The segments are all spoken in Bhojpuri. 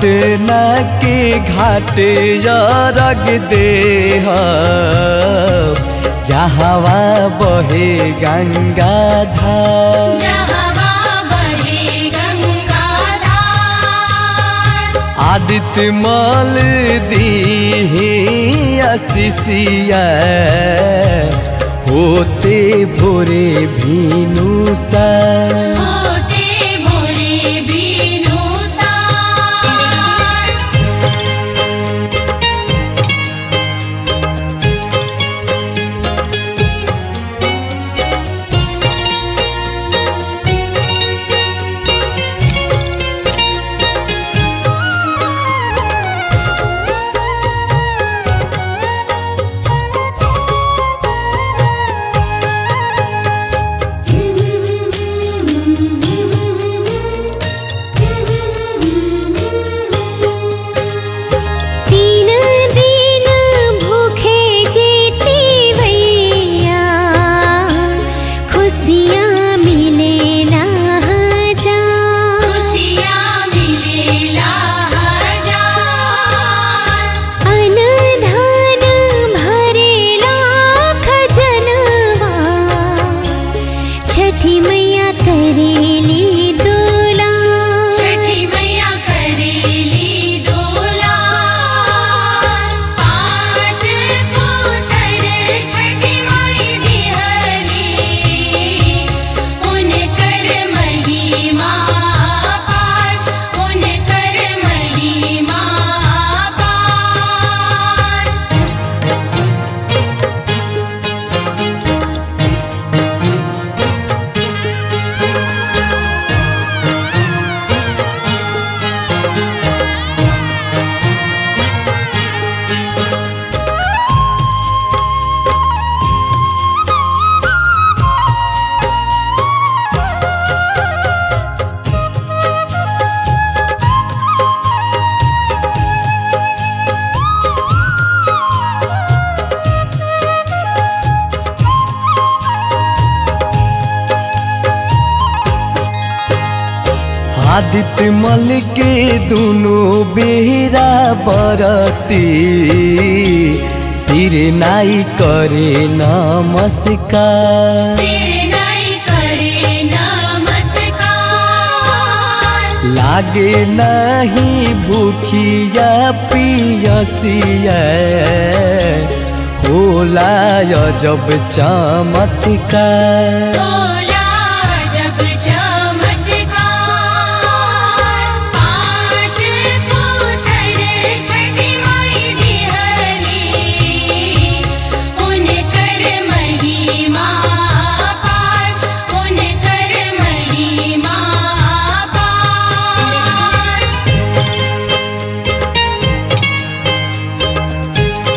पटना के घाट रग दे जहवा बहे गंगा धार जहवा बहे गंगाधार आदित्य मल दी अशिषिया होते भोरे भीनु सा होते भोरे बीनु सार तीन दिन भूखे जीती भैया खुशियाँ मिले ना जा खुशियाँ मिलेला हजार अनधान भरेला खजनवा छठी मैया करेली दोला छठी मैया करेली दोलार पाँच पुत्र छठी माई दिहरी उनकर महिमा पार उनकर महिमा पार आदित्य मल के दोनों बेरा बरती सिर नाई करे नमस्कार सिर नाई करे नमस्कार लागे नहीं भूखिया पियसिया होला जब चमत्कार तोला जब चमत्कार पाँच पुत्र छठी माई दिहरी उनकर महिमा पार उनकर महिमा पार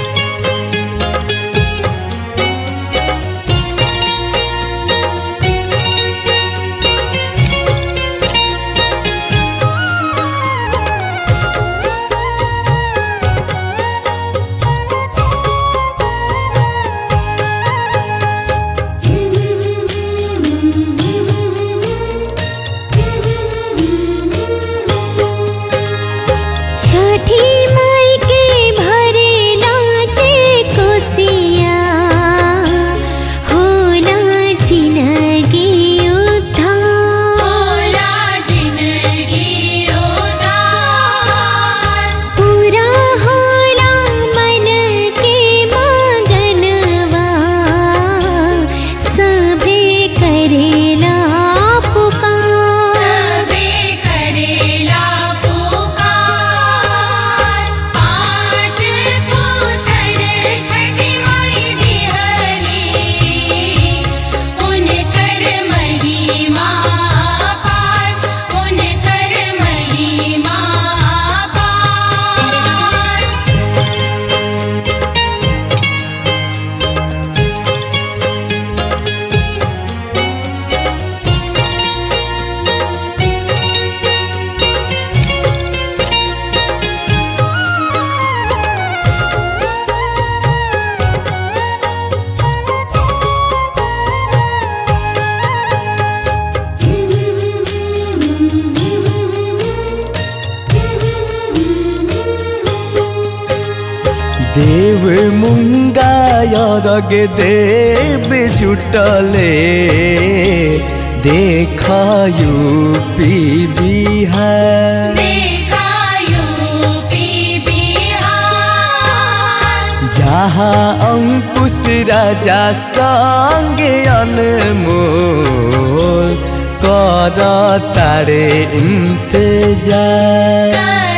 तीन मुंगा यरग देव जुटले देखायु पी बिहार देखायु पी बिहार जहाँ अंकुश राजा संगे अनमोल कर तारे इंतजार कर